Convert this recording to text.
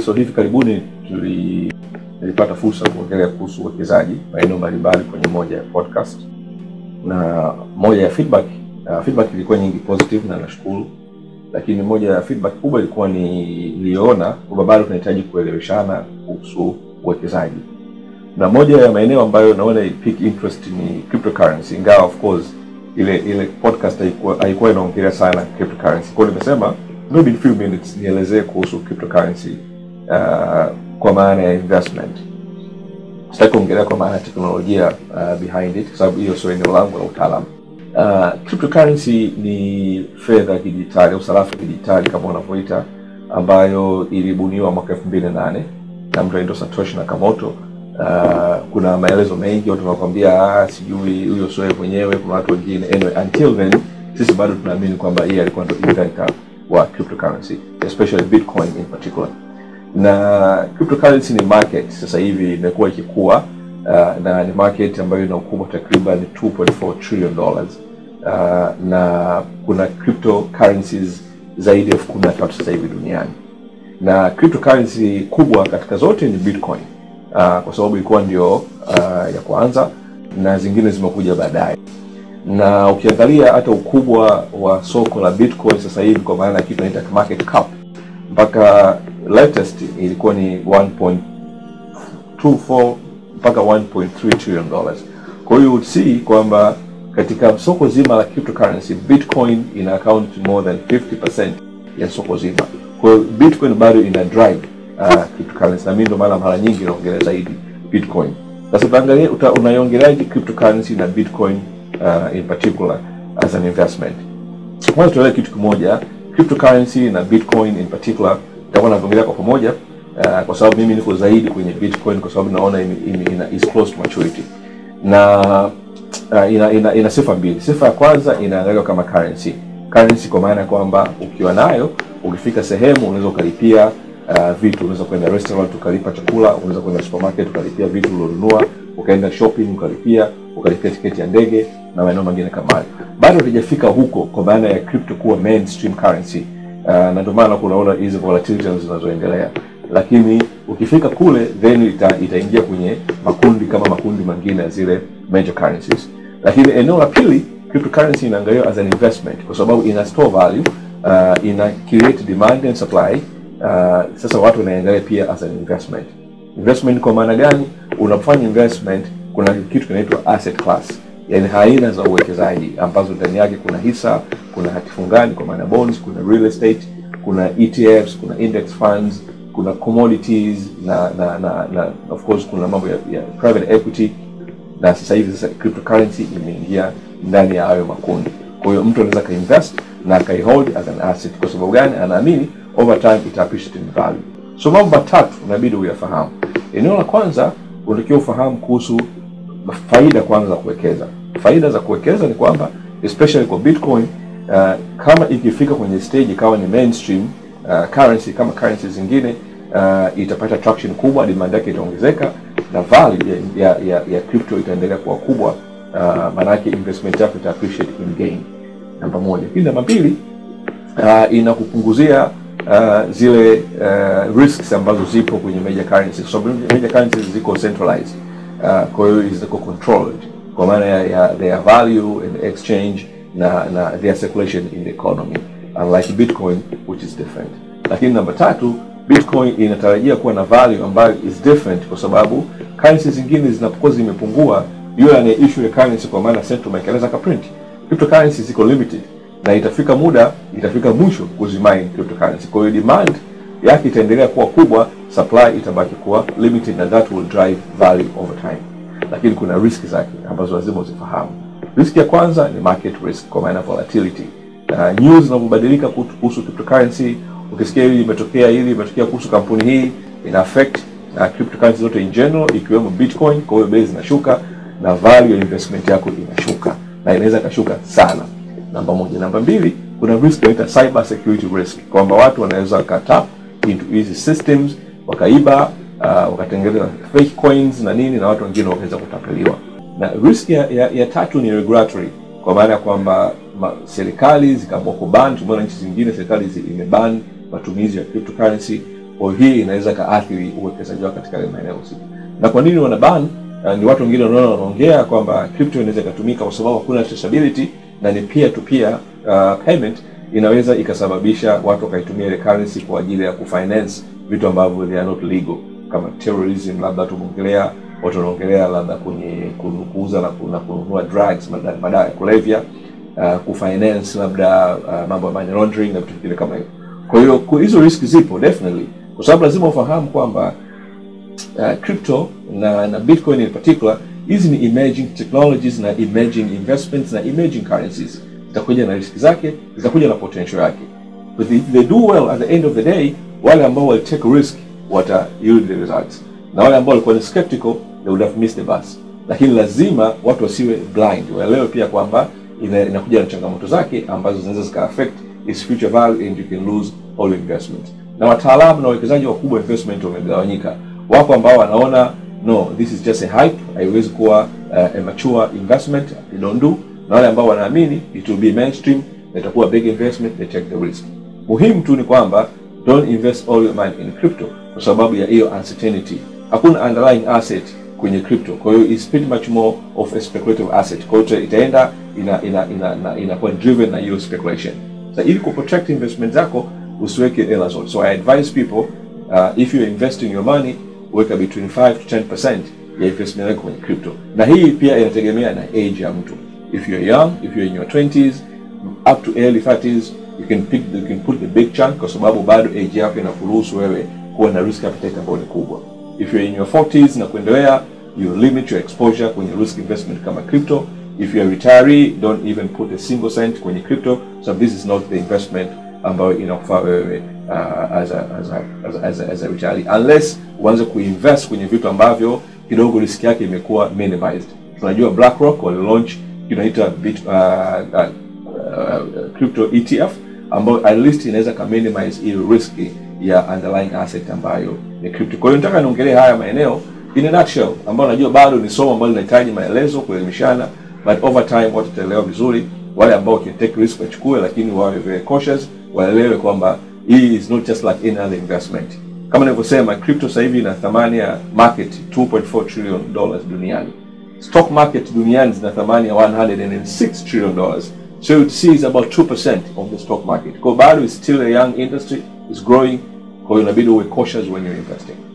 so hivi karibuni tuli nilipata fursa ya kuongelea kuhusu uwekezaji maeneo mbalimbali kwenye moja ya podcast na moja ya feedback uh, feedback ilikuwa nyingi positive na nashukuru lakini moja ya feedback kubwa ilikuwa ni niliona kwamba bado tunahitaji kueleweshana kuhusu uwekezaji na moja ya maeneo ambayo naona pick interest ni cryptocurrency ingawa of course ile ile podcast haikuwa haikuwa inaongelea sana cryptocurrency kwa hiyo nimesema maybe in few minutes nielezee kuhusu cryptocurrency uh, kwa maana ya investment sitaki kuongelea kwa maana ya teknolojia uh, behind it kwa sababu hiyo sio eneo langu la utaalamu uh, cryptocurrency ni fedha ya kidijitali au sarafu ya kidijitali kama unavyoita ambayo ilibuniwa mwaka elfu mbili na nane na mtu anaitwa satoshi nakamoto uh, kuna maelezo mengi watu wanakwambia ah, sijui huyo sio yeye mwenyewe kuna watu wengine anyway, until then sisi bado tunaamini kwamba yeye alikuwa ndo inventor wa cryptocurrency especially bitcoin in particular na cryptocurrency ni market sasa hivi imekuwa ikikua uh, na ni market ambayo ina ukubwa takriban 2.4 trillion dollars uh, na kuna cryptocurrencies zaidi ya elfu kumi na tatu sasa hivi duniani na cryptocurrency kubwa katika zote ni bitcoin uh, kwa sababu ilikuwa ndio uh, ya kwanza na zingine zimekuja baadaye na ukiangalia hata ukubwa wa soko la bitcoin sasa hivi kwa maana ya kitu naita market cap mpaka latest ilikuwa ni 1.24 mpaka 1.3 trillion dollars kwa hiyo you'd see kwamba katika soko zima la cryptocurrency bitcoin ina account more than 50% ya soko zima kwa hiyo bitcoin bado ina drive uh, cryptocurrency na mimi ndo maana mara nyingi naongelea zaidi bitcoin sasa utaangalia uta, unaiongeleaje cryptocurrency na bitcoin uh, in particular as an investment kwanza tuelewe kitu kimoja cryptocurrency na bitcoin in particular nitakuwa naviongelea kwa pamoja uh, kwa sababu mimi niko zaidi kwenye bitcoin kwa sababu naona ina, ina, ina is close to maturity na uh, ina, ina, ina sifa mbili sifa ya kwanza inaangaliwa kama currency currency kwa maana ya kwamba ukiwa nayo ukifika sehemu unaweza ukalipia uh, vitu unaweza kwenda restaurant ukalipa chakula unaweza kwenda supermarket ukalipia vitu ulionunua ukaenda shopping ukalipia ukalipia tiketi ya ndege na maeneo mengine kama hayo bado hatujafika huko kwa maana ya crypto kuwa mainstream currency uh, na ndio maana kunaona hizi volatilities zinazoendelea lakini ukifika kule then ita, itaingia kwenye makundi kama makundi mengine ya zile major currencies lakini eneo la pili cryptocurrency inaangaliwa as an investment kwa sababu ina store value uh, ina create demand and supply uh, sasa watu wanaangalia pia as an investment investment kwa maana gani unafanya investment kuna kitu kinaitwa asset class yani aina za uwekezaji ambazo ndani yake kuna hisa kuna hatifungani kwa maana bonds kuna real estate kuna ETFs kuna index funds kuna commodities na na, na, na of course kuna mambo ya, ya private equity na sasa hivi sasa cryptocurrency imeingia ndani ya hayo makundi kwa hiyo mtu anaweza akainvest na akaihold as an asset kwa sababu gani anaamini over time ita appreciate in value so mambo matatu unabidi uyafahamu eneo la kwanza unatakiwa ufahamu kuhusu faida kwanza za kuwekeza faida za kuwekeza ni kwamba especially kwa bitcoin uh, kama ikifika kwenye stage ikawa ni mainstream uh, currency kama currency zingine uh, itapata traction kubwa demand yake itaongezeka na value ya, ya, ya, ya crypto itaendelea kuwa kubwa uh, maanake investment yako ita appreciate in gain namba moja lakini namba mbili uh, inakupunguzia uh, zile uh, risks ambazo zipo kwenye major currencies kwa sababu major currencies ziko centralized uh, kwa hiyo ziko controlled kwa maana ya, ya their value and exchange na na their circulation in the economy unlike bitcoin which is different lakini namba tatu bitcoin inatarajia kuwa na value ambayo is different kwa sababu currency zingine zinapokuwa zimepungua yule anaye issue ya currency kwa maana central bank anaweza kaprint cryptocurrency ziko limited na itafika muda itafika mwisho kuzimine cryptocurrency kwa hiyo demand yake itaendelea kuwa kubwa supply itabaki kuwa limited na that will drive value over time lakini kuna risk zake ambazo lazima uzifahamu risk ya kwanza ni market risk kwa maana volatility uh, news zinavyobadilika kuhusu cryptocurrency ukisikia hili imetokea hili imetokea kuhusu kampuni hii ina affect uh, cryptocurrency zote in general ikiwemo bitcoin kwa hiyo bei zinashuka na value ya investment yako inashuka na inaweza ikashuka sana namba moja namba mbili kuna risk inaita cyber security risk kwamba watu wanaweza wakatap into hizi systems wakaiba uh, wakatengeneza fake coins na nini na watu wengine wakaweza kutapeliwa na risk ya, ya, ya tatu ni regulatory kwa maana ya kwamba ma, serikali zikaamua kuban tumeona nchi zingine serikali zi- imeban matumizi ya cryptocurrency Kwa hiyo hii inaweza kaathiri uwekezaji wako katika yale maeneo husika. Na kwa nini wana ban? Uh, ni watu wengine wanaona wanaongea kwamba crypto inaweza ikatumika kwa sababu hakuna traceability na ni peer to peer uh, payment inaweza ikasababisha watu wakaitumia ile currency kwa ajili ya kufinance vitu ambavyo they are not legal kama terrorism, labda tumeongelea watu wanaongelea labda kwenye kuuza na ku- na kununua drugs, mada- madawa ya kulevya uh, kufinance labda uh, mambo ya money laundering na vitu vingine kama hivyo. Kwa hiyo ku- hizo risk zipo definitely, kwa sababu lazima ufahamu kwamba uh, crypto na na bitcoin in particular hizi ni emerging technologies na emerging investments na emerging currencies zitakuja na riski zake zitakuja na potential yake but if they do well at the end of the day wale ambao wali take risk wata yield the results na wale ambao walikuwa ni skeptical they would have missed the bus lakini lazima watu wasiwe blind waelewe pia kwamba ina- inakuja na changamoto zake ambazo zinaweza zika affect its future value and you can lose all your investment na wataalamu na wawekezaji wakubwa investment wamegawanyika wako ambao wanaona no this is just a hype haiwezi kuwa uh, a mature investment they don't do na wale ambao wanaamini it will be mainstream na itakuwa big investment they take the risk muhimu tu ni kwamba don't invest all your money in crypto kwa sababu ya hiyo uncertainty hakuna underlying asset kwenye crypto kwa hiyo is pretty much more of a speculative asset kwa hiyo itaenda ina ina ina ina- inakuwa driven na hiyo speculation so ili kuprotect investment zako usiweke hela zote so i advise people uh, if you're investing your money weka between 5 to 10% ya investment yako kwenye crypto na hii pia inategemea na age ya mtu if you're young if you're in your 20s up to early 30s you can pick you can put the big chunk kwa sababu bado age yako inakuruhusu wewe kuwa na risk appetite ambayo ni kubwa if you're in your 40s na kuendelea you limit your exposure kwenye risk investment kama crypto if you're a retiree don't even put a single cent kwenye crypto so this is not the investment ambayo inakufaa wewe uh, as, a, as, a, as, a, as, a, as a retiree unless uanze kuinvest kwenye vitu ambavyo kidogo risk yake imekuwa minimized tunajua BlackRock wali launch kinaita bit uh, uh, uh, crypto ETF ambayo at least inaweza ka minimize hiyo risk ya underlying asset ambayo ni crypto. Kwa hiyo nataka niongelee haya maeneo in a nutshell, ambayo najua bado ni somo ambalo linahitaji maelezo, kuelimishana, but over time watu wataelewa vizuri. Wale ambao can take risk wachukue, lakini wawe very cautious, waelewe kwamba hii is not just like any other investment. Kama nilivyosema, crypto sasa hivi ina thamani ya market 2.4 trillion dollars duniani stock market duniani zina thamani ya 106 trillion dollars so you'd see is about 2% of the stock market kwa bado is still a young industry is growing kwa hiyo inabidi uwe cautious when you're investing